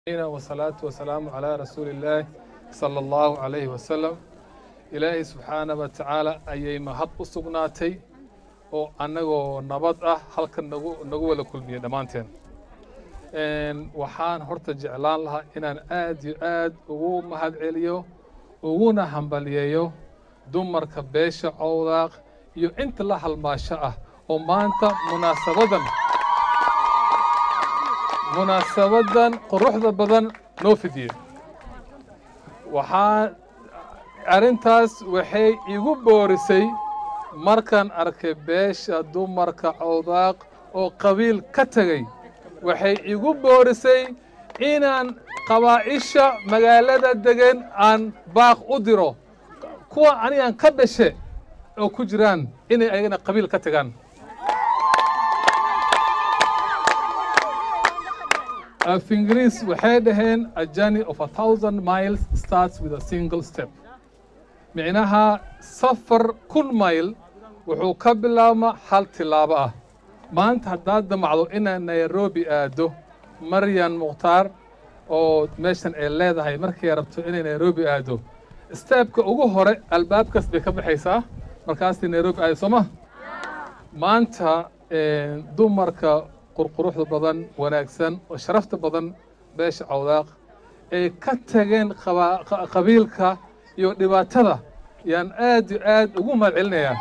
wasalaatu wasalaamu calaa rasuuli illaahi sala allahu calayhi wasalam ilaahay subxaana wa tacaala ayay mahad u sugnaatay oo annagoo nabad ah halkan nagu nagu wada kulmiyey dhammaanteen waxaan horta jeclaan lahaa inaan aad iyo aad ugu mahad celiyo uguna hambaliyeeyo dumarka beesha cowdaaq iyo inta la halmaasho ah oo maanta munaasabadan munaasabadan quruxda badan noo fidiyey waxaa arrintaas waxay igu boorisay markaan arkay beesha dumarka cowdaaq oo qabiil ka tegay waxay igu boorisay inaan qabaa'isha magaalada degan aan baaq u diro kuwa anigaan ka dhashe oo ku jiraan inay ayagana qabiil ka tegaan af ingiriis waxay dhaheen a journey of a thousand miles starts with a single step micnaha safar kun mayl wuxuu ka bilaabma hal tilaabo ah maanta haddaad damacdo inaad nairobi aado maryan mukhtaar oo meeshan ay leedahay markay rabto inay nairobi aado steebka ugu hore albaabkaas bay ka baxaysaa markaasay nairobi aado soo ma maanta dumarka qurquruxda badan wanaagsan oo sharafta badan beesha cawdaaq ay ka tageen qabiilka iyo dhibaatada yaan aad iyo aad ugu mahad celinayaa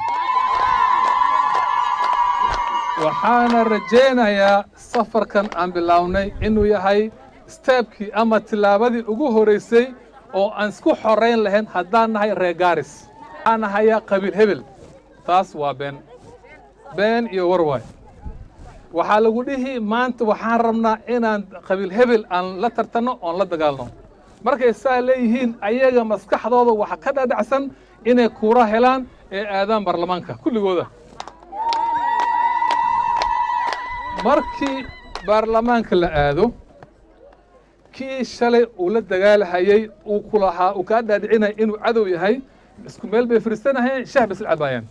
waxaana rajaynayaa safarkan aan bilownay inuu yahay steebkii ama tillaabadii ugu horeysay oo aan isku xorayn lahayn haddaan nahay reer gaaris waxaan nahayaa qabiil hebel taas waa been been iyo warwaay waxaa lagu dhihi maanta waxaan rabnaa inaan qabiil hebel aan la tartanno oon la dagaalno markay saa leeyihiin ayaga maskaxdooda waxa ka dhadhacsan inay kuura helaan ee aadaan baarlamaanka kulligooda markii baarlamaanka la aado kii shalay uu la dagaalahayey uu ku lahaa uu kaa dhaadhicinaya inuu cadow yahay isku meel bay fadhiisanahayeen shax bay isla cabaayaan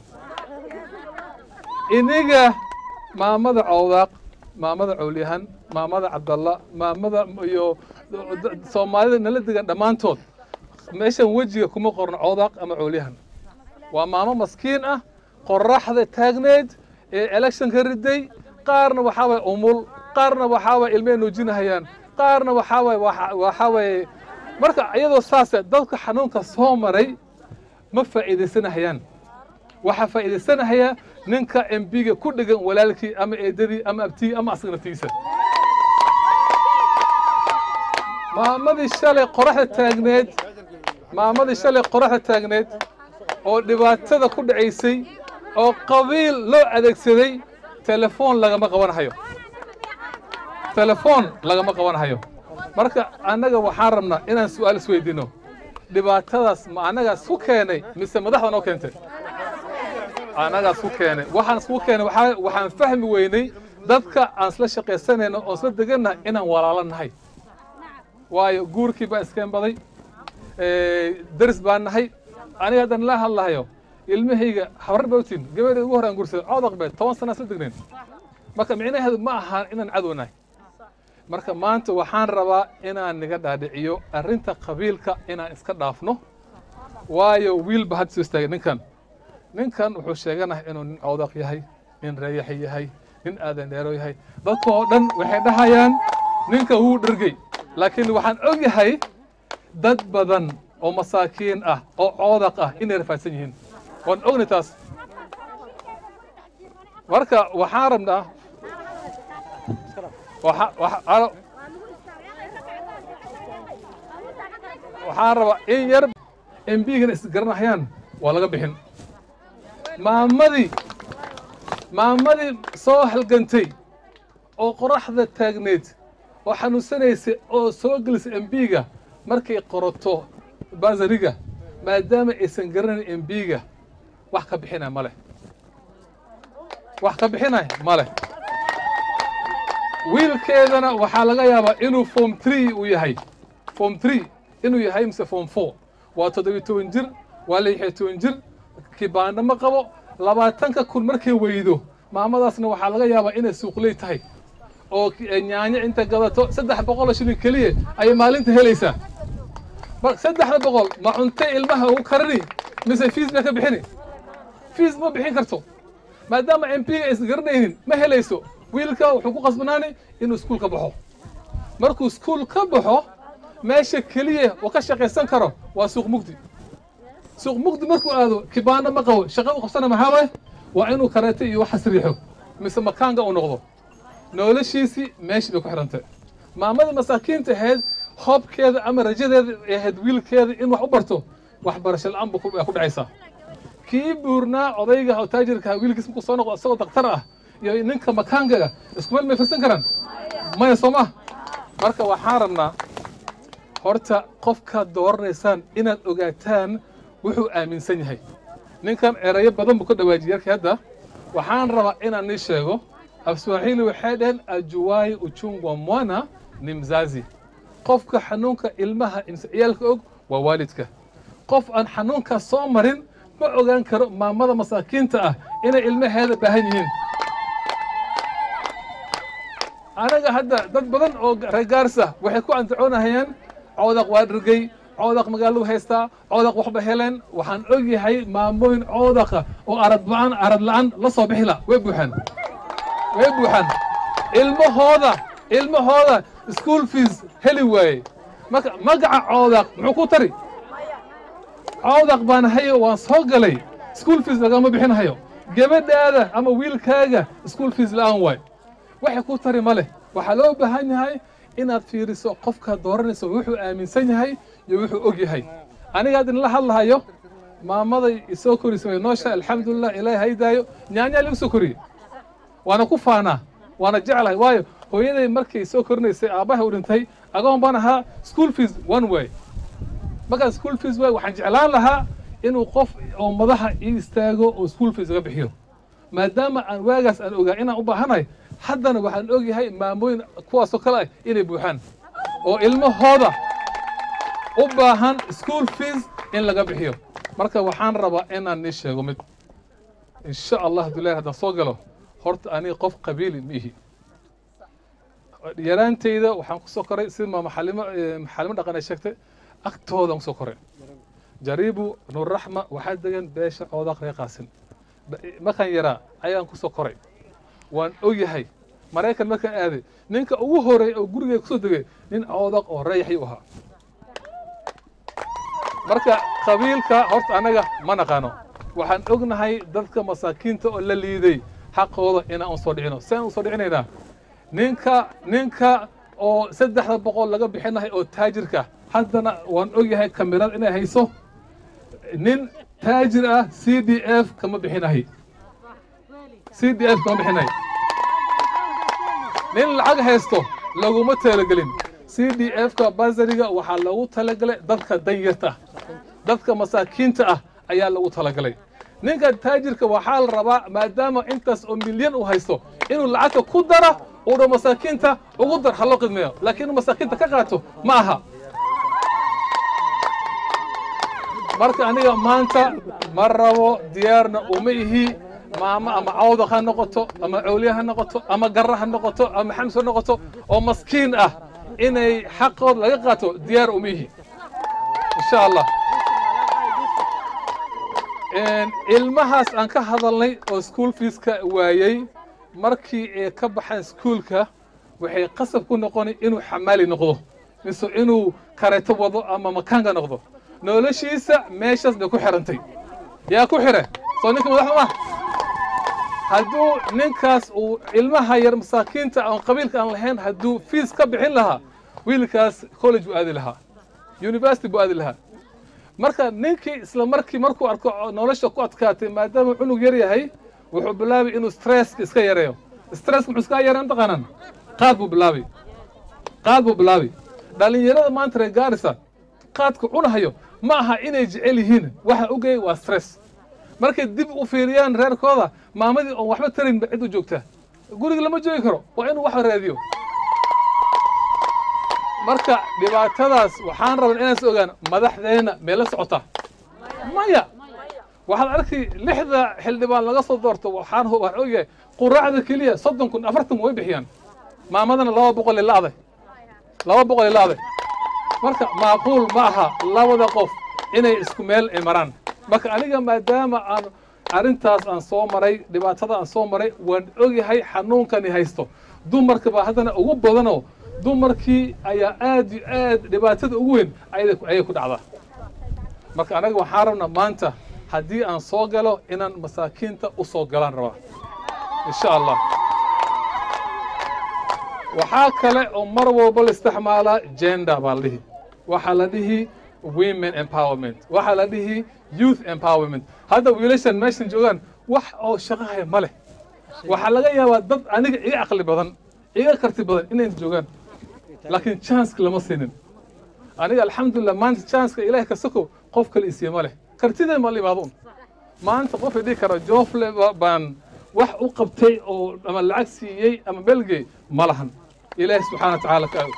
iniga maamada cawdaaq maamada cowlyahan maamada cabdalla maamada iyo soomaalida nala degan dhammaantood meeshan wejiga kuma qorno cawdaaq ama cowlyahan waa maamo maskiin ah qoraxda taagneed ee electionka riday qaarna waxaa waye umul qaarna waxaa waye ilmay nuujinahayaan qaarna waxaa waye waxaa waye marka iyadoo saase dadka xanuunka soo maray ma faa'iidaysanahayaan waxaa faa'iidaysanahayaa ninka embiga ku dhegan walaalkii ama eedadii ama abtigii ama asaga naftiisa maamadii shalay qoraxda taagneed maamadii shalay qoraxda taagneed oo dhibaatada ku dhacaysay oo qabiil loo adeegsaday telefoon lagama qabanhayo telefoon lagama qabanhayo marka annaga waxaan rabnaa inaan su'aal isweydiino dhibaatadaas ma annagaas ku keenay mise madaxda noo keentay annagaas ku keenay waxaan isku keenay waxaa waxaan fahmi weynay dadka aan isla shaqaysanayno oo isla degannahay inaan walaalo nahay waayo guurkii baa iskeen baday daris baan nahay aniga haddan la hadlahayo ilmahayga habrar baa utiin gabadheed ugu hore aan guursaday codaq beed toban sana isla degnayn marka micnaheedu ma ahaan inaan cadow nahay marka maanta waxaan rabaa inaan niga dhaadhiciyo arrinta qabiilka inaan iska dhaafno waayo wiilba had soo istaagay ninkan ninkan wuxuu sheeganahay inuu nin cawdaq yahay nin reeyaxi yahay nin aadan dheero yahay dadka oo dhan waxay dhahayaan ninka wuu dhergey laakiin waxaan og yahay dad badan oo masaakiin ah oo coodaq ah inay rafaadsan yihiin waan ogni taas marka waxaan rabnaa waxaan rabaa in yar embigana isgaranahayaan waa laga bixin maamadii maamadii soo halgantay oo qoraxda taagneed oo xanuunsanaysay oo soo gelisay embiga markay qorato basariga maadaama aysan garanayn embiga wax ka bixinaya ma leh wax ka bixinaya ma leh wiilkeedana waxaa laga yaabaa inuu form tree uu yahay form tree inuu yahay mise form four waa toddobiyo toban jir waa lixiyo toban jir kibaano ma qabo labaatanka kun markay weydo maamadaasna waxaa laga yaabaa inay suuqley tahay oo nyaanyo inta gadato saddex boqoloo shilin keliya ayay maalinta helaysaa mar saddexda boqol ma cunte ilmaha ugu karini mise fiis bay ka bixini fiis ma bixin karto maadaama m p ga aysan garanaynin ma helayso wiilka wuxuu ku qasbanaani inuu iskuul ka baxo markuu iskuul ka baxo meesha keliya uu ka shaqaysan karo waa suuq mugdi suuq mugdi markuu aado kibaano ma qabo shaqadu qabsana maxaa waay waa inuu kareeto iyo waxas riixo mise makaanga uu noqdo noloshiisii meeshii bay ku xidhantay maamadii masaakiinta ahayd hoobkeeda ama rajadeeda ay ahayd wiilkeeda in wax u barto waxbarasho la-aan buu ku dhacaysaa kii buurnaa odayga oo taajirka wiilkiis markuu soo noqdo isagoo daktar ah iyo ninka makaangaga isku meel may firsan karaan maya soo ma marka waxaan rabnaa horta qofkaad dooranaysaan inaad ogaataan wuxuu aaminsan yahay ninkan erayo badan buu ka dhawaajiyay yarkii hadda waxaan rabaa inaan nii sheego afswaaxili waxay dhaheen ajuwai uchungwa mwana ni mzazi qofka xanuunka ilmaha imse ciyaalka og waa waalidka qof aan xanuunkaas soo marin ma ogaan karo maamada masaakiinta ah inay ilmaheeda baahan yihiin anaga hadda dad badan oo reegaarsa waxay ku antacoonahayaan coodaq waa dhergey coodaq magaaladu haystaa coodaq waxba heleen waxaan og yahay maamooyin coodaqa oo arad ba-an arad la-aan la soo bixila way buuxaan way buuxaan ilmahooda ilmahooda school fees heli waaye marka magaca coodaq muxuu ku tari coodaq baan hayo waan soo galay school fees lagama bixinhayo gabadhaada ama wiilkaaga school fees la-aan waay waxay ku tari ma leh waxaa loo baahan yahay inaad fiiriso qofkaad dooranayso wuxuu aaminsan yahay iyo wuxuu og yahay aniga hadda inla hadlahayo maamaday isoo korisay way noosha alxamdulilah ilaahay haydaayo nyaanyaa lagu soo koriyey waana ku faanaa waana jeclahay waayo hooyaday markay soo korinaysay aabbahay u dhintay agoon baan ahaa school fees one way markaan school fees way waxaan jeclaan lahaa inuu qof oo madaxa ii istaago oo school fees iga bixiyo maadaama aan waagaas aan ogaa inaan u baahanahay haddana waxaan og yahay maamooyin kuwaasoo kale ah inay buuxaan oo ilmahooda u baahan school fees in laga bixiyo marka waxaan rabaa inaan nii sheego mid insha allah hadduu haddaan soo galo horta aniga qof qabiili ma ihi yaraantayda waxaan kusoo koray sida maxalimo maxalimo dhaqan ay sheegtay agtoodan kusoo koray jariibu nurraxma waxaa degan beesha coodaq ree qaasin markaan yaraa ayaan kusoo koray waan ogyahay maraykan markaan aaday ninka ugu horeey oo gurigay kusoo degay nin coodaq oo reeyaxay u ahaa marka qabiilka horta annaga ma naqaano waxaan ognahay dadka masaakiinta oo la liiday xaqooda inaan usoo dhicino saan usoo dhicinaynaa ninka ninka oo saddexda boqol laga bixinahay oo taajirka haddana waan ogyahay kamirada inay hayso nin taajir ah c d f kama bixinahay c d f kama bixinahay nin lacag haysto laguma talagelin c d f ka basariga waxaa loogu talagalay dadka danyarta ah dadka masaakiinta ah ayaa lagu talagalay ninka taajirka waxaa la rabaa maadaama intaas oo milyan uu haysto inuu lacagta ku dara uu dho masaakiinta ugu dar ha loo qidmeeyo laakiin inuu masaakiinta ka qaato ma aha marka aniga maanta ma rabo diyaarna uma ihi maamo ama cawdaq ha noqoto ama cawliya ha noqoto ama garra ha noqoto ama xams ha noqoto oo maskiin ah inay xaqood laga qaato diyaar uma ihi insha allah ilmahaas aan ka hadalnay oo school feeska waayey markii ay ka baxaan iskuolka waxay qasab ku noqoni inuu xamaali noqdo mise inuu kareeto wado ama makaanka noqdo noloshiisa meeshaas bay ku xirantay yaa ku xire soo ninka madaxda ma hadduu ninkaas uu ilmaha yar masaakiinta aan qabiilka aan lahayn hadduu fiis ka bixin lahaa wiilkaas college buu aadi lahaa university buu aadi lahaa marka ninkii isla markii markuu arko nolosha ku adkaatay maadaama cunug yar yahay wuxuu bilaabay inuu stresska iska yareeyo stresska muxuu iska yareeyo mataqaanaan qaad buu bilaabay qaad buu bilaabay dhalinyarada maanta reer gaarisa qaadka cunahayo ma aha inay jecel yihiin waxa ogayay waa stress markay dib u fiiriyaan reerkooda maamadii oon waxba tarin ba cid u joogtaa guriga lama joogi karo waa inuu wax raadiyo marka dhibaatadaas waxaan rabaa inaan is ogaan madaxdeenna meela socota maya waxaad arkay lixda xildhibaan laga soo doorto waxaan waxaan ogyahay quraacda keliya soddon kun afartan kun way bixiyaan maamadana laba boqol i la'day laba boqol i la'day marka macquul ma aha labada qof inay isku meel ay maraan marka aniga maadaama aan arrintaas aan soo maray dhibaatada aan soo maray waan ogyahay xanuunkani haysto dumarka baa haddana ugu badanoo dumarkii ayaa aad iyo aad dhibaatada ugu weyn ayay ku dhacdaa marka anaga waxaan rabnaa maanta haddii aan soo galo inaan masaakiinta u soo galaan rabaa insha allah waxaa kale oo mar walba la isticmaalaa gender baa la dhihi waxaa la dhihi women empowerment waxaa la dhihi youth empowerment hadda wiilashan meeshan joogaan wax oo shaqahaya ma leh waxaa laga yaabaa dad aniga iga aqli badan iga karti badan inay joogaan laakiin chanceka lama siinin aniga alxamdulilah maanta chanceka ilaah ka soko qof kale isiye ma leh kartidee ma la imaado un maanta qof idhihi karo joofle baan wax u qabtay oo ama lacag siiyey ama belgey ma lahan ilaahi subxaana wa tacaala ka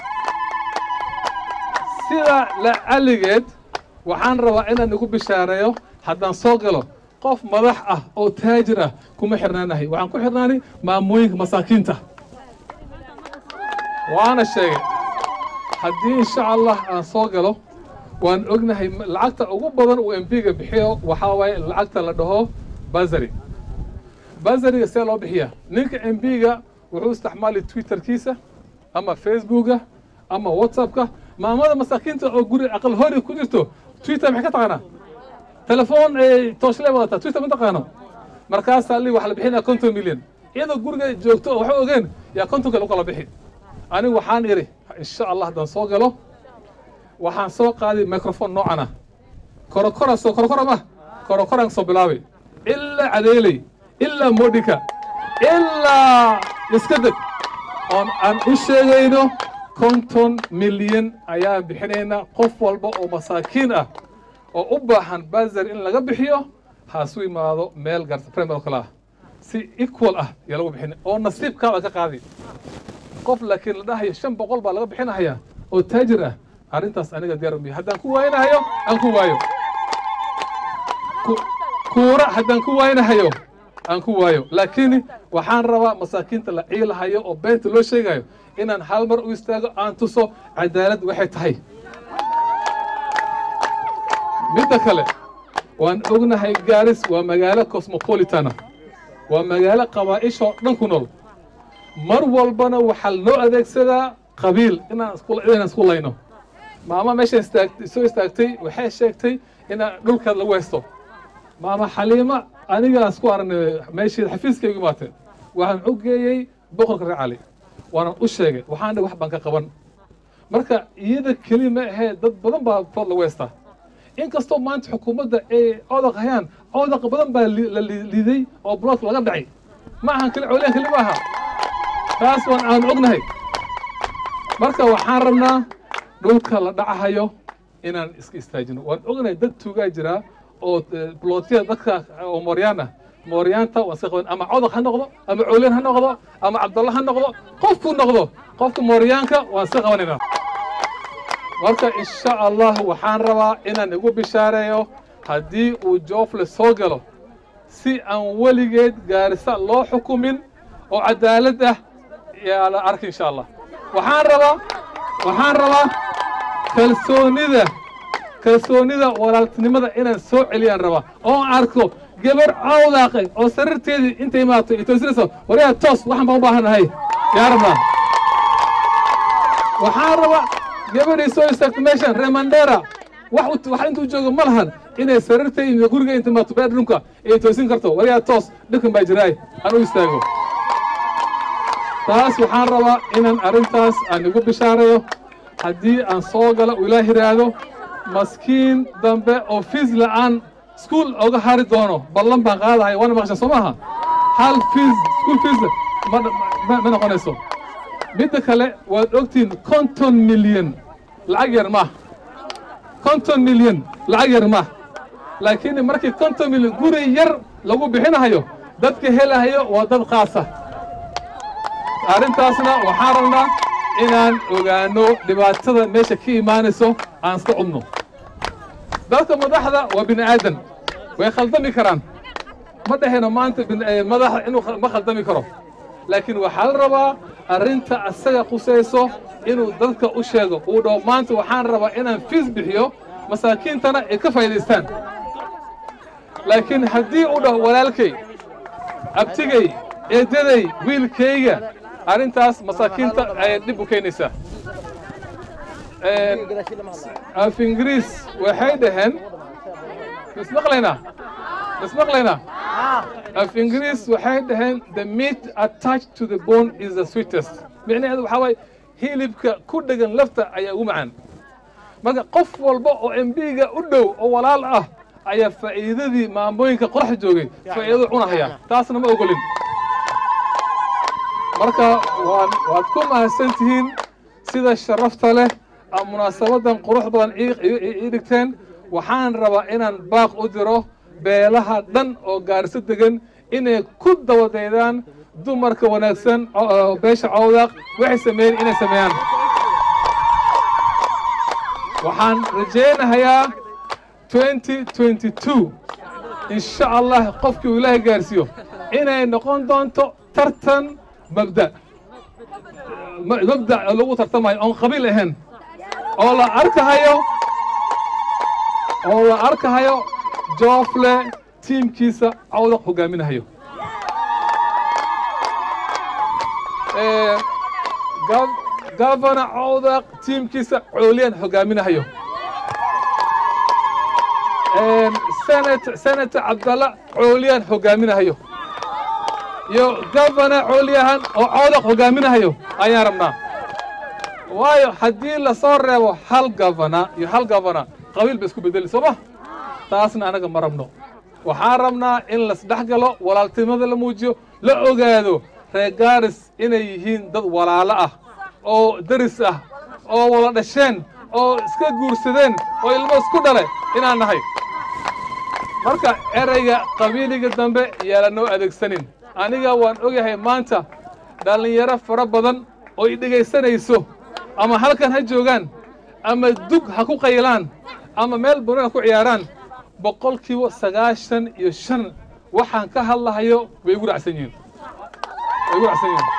sida lacaligeed waxaan rabaa inaan igu bishaareeyo haddaan soo galo qof madax ah oo taajir ah kuma xirnaanahay waxaan ku xirnaanay maamooyinka masaakiinta waana sheegay haddii insha allah aan soo galo waan ognahay lacagta ugu badan uu embiga bixiyo waxaa waaye lacagta la dhaho basary basariga see loo bixiyaa ninka embiga wuxuu isticmaali twitterkiisa ama facebooka ama whatsappka maamada masaakiinta oo guri aqal hori ku jirto twitter maxay ka taqaanaa telefoon tooshle wadataa twitter ma taqaano markaasaa li waxa la bixinaya konton milyan iyadoo guriga joogto oo waxa ogeen yaa kontonka lagu kala bixi anigu waxaan idhi insha allah haddaan soo galo waxaan soo qaaday microphone noocan ah korokora soo korokora ma korokoraan soo bilaabay ilaa cadeeley ilaa modhika ilaa iska deg oon aan u sheegayno konton milyan ayaan bixinaynaa qof walba oo masaakiin ah oo u baahan basar in laga bixiyo haasu imaado meel garta primar oo kale ah si equal ah yaa lagu bixinay oo nasiibkaada ka qaadi qof laakiin la dhahayo shan boqol baa laga bixinahayaa oo taajir ah arrintaas aniga diyaar umiya haddaan ku waaynahayo aan ku waayo kuura haddaan ku waaynahayo aan ku waayo laakiin waxaan rabaa masaakiinta la ciilahayo oo beenta loo sheegayo inaan hal mar u istaago aan tuso cadaalad waxay tahay midda kale waan ognahay gaaris waa magaalo cosmopolitana waa magaalo qabaa'ishoo dhan ku nool mar walbana waxaa noo adeegsadaa qabiil inaan inaan isku layno maama meesha istaagtay soo istaagtay waxay sheegtay inaan dhulkaad lagu haysto maama xaliima anigaa isku aragnay meeshii xafiiskaygu imaateen waxaan u geeyey boqorka reer cali waanan u sheegay waxaan dhi wax baan ka qaban marka iyada keli ma ahee dad badan baa food lagu haystaa inkastoo maanta xukuumadda ay codaq hayaan codaq badan baa la liiday oo bloodka laga dhacay ma ahan keli coolyaan keli ma aha taas waan aan ognahay marka waxaan rabnaa dhulka la dhacahayo inaan iska istaajino waan ognahay dad tuugaa jiraa oo blootyada dadka oo mooryaan ah mooryaanta waan iska qaban ama codaq ha noqdo ama coolyan ha noqdo ama cabdalla ha noqdo qofkuu noqdo qofka mooryaanka waan iska qabanaynaa marka insha allah waxaan rabaa inaan igu bishaareeyo haddii uu joofle soo galo si aan weligeed gaarisa loo xukumin oo cadaalad ah yaa la arki insha allah waxaan rabaa waxaan rabaa kalsoonida kalsoonida walaaltinimada inaan soo celiyaan rabaa oon arko gabar cawdaaqay oo sariirteedii inta imaato ay toosinayso waryaa toos waxaan baan u baahannahay yaa rabnaa waxaan rabaa gabadhii soo istaagto meeshan remandera wax wax intuu joogo ma lahan inay sariirtay guriga inta imaato bedroomka ay toosin karto waryaa toos dhibkan baa jiraay aan u istaago taas waxaan rabaa inaan arrintaas aan igu bishaareeyo haddii aan soo galo uu ilaah yidhaahdo maskiin dambe oo fiis la'aan iskuul oga hari doono ballan baan qaadahay waana maqasha soo maaha hal fiis iskuul fiis ma noqonayso midda kale waad ogtihiin konton milyan lacag yar maaha konton milyan lacag yar maaha laakiin markii konton milyan guri yar lagu bixinahayo dadka helahayo waa dad qaasa arrintaasna waxaan rabnaa inaan ogaano dhibaatada meesha ka imaanayso aan iska cubno dadka madaxda waa bini aadan way khaldami karaan ma dhahayno maanta madaxa inuu ma khaldami karo laakiin waxaa la rabaa arrinta asaga qusayso inuu dadka u sheego uu dhaho maanta waxaan rabaa inaan fiis bixiyo masaakiintana ay ka faa'iidaystaan laakiin haddii uu dhaho walaalkay abtigay eedaday wiilkayga arrintaas masaakiinta ayay dhib u keenaysaa af ingiriis waxay dhaheen mismaqlaynaa mismaqlaynaa af ingiriis waxay dhaheen the meat attached to the bone is the sweetest micnaheedu waxaa waaye hilibka ku dhegan lafta ayaa ugu macaan marka qof walba oo embiga u dhow oo walaal ah ayaa faa'iidadii maamooyinka qoraxda joogay faa'iidadu cunahaya taasna ma ogolin marka waan waad ku mahadsan tihiin sida sharafta leh ama munaasabadan qurux badan ii dhigteen waxaan rabaa inaan baaq u diro beelaha dhan oo gaarso degan inay ku dabadaydaan dumarka wanaagsan beesha cawdaaq waxay sameeyeen inay sameeyaan waxaan rajaynahayaa insha allah qofkii uu ilaahay gaarsiiyo inay noqon doonto tartan mabda mabda lagu tartamayo oon qabiil ahayn oo la arkahayo oo la arkahayo joofle tiimkiisa cawdaq hogaaminahayo gavana cawdaq tiimkiisa cooliyaan hogaaminahayo senator cabdalla cooliyaan hogaaminahayo iyo gavana cooliyahan oo cawdaq hogaaminahayo ayaan rabnaa waayo haddii lasoo reebo hal gavana iyo hal gavana qabiil ba isku bedeli soo ma taasna anaga ma rabno waxaan rabnaa in lasdhex galo walaaltinimada la muujiyo la ogaado reer gaaris inay yihiin dad walaalo ah oo deris ah oo wada dhasheen oo iska guursadeen oo ilmo isku dhale inaan nahay marka ereyga qabiiliga dambe yaalanoo adeegsanin aniga waan ogyahay maanta dhallinyaro fara badan oo i dhegaysanayso ama halkan ha joogaan ama dug ha ku qaylaan ama meel burin ha ku ciyaaraan boqolkiiba sagaashan iyo shan waxaan ka hadlahayo way igu racsan yihiin way igu racsan yihiin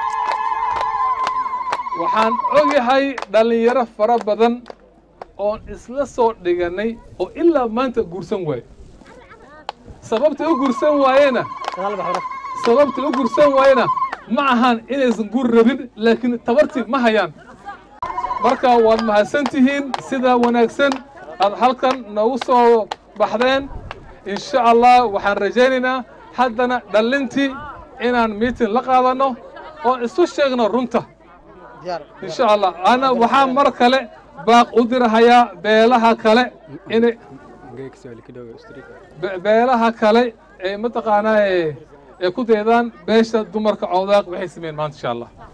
waxaan ogyahay dhallinyaro fara badan oon isla soo dhigannay oo ilaa maanta guursan waaye sababtay u guursan waayena sababtay u guursan waayena ma ahan inaysan guur rabin laakiin tabartii ma hayaan marka waad mahadsan tihiin sida wanaagsan aad halkan noogu soo baxdeen insha allah waxaan rajaynaynaa haddana dhallintii inaan miitin la qaadanno oon isu sheegno runta insha allah ana waxaa mar kale baaq u dirahayaa beelaha kale inay beelaha kale ee mataqaanaa ee ku daydaan beesha dumarka cawdaaq waxay sameeyeen maanta insha allah